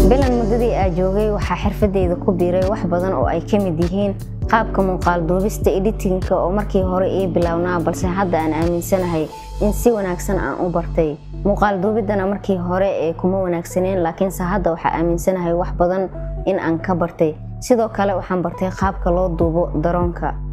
bilan muddadii aa joogay waxaa xirfadeyda ku biiray wax badan oo ay ka mid yihiin qaabka muuqaal duubista editinka oo markii hore ii bilownaa balse hadda aan aaminsanahay in si wanaagsan aan u bartay muuqaal duubiddana markii hore ee kuma wanaagsaneen laakiinse hadda waxaa aaminsanahay wax badan in aan ka bartay sidoo kale waxaan bartay qaabka loo duubo daroonka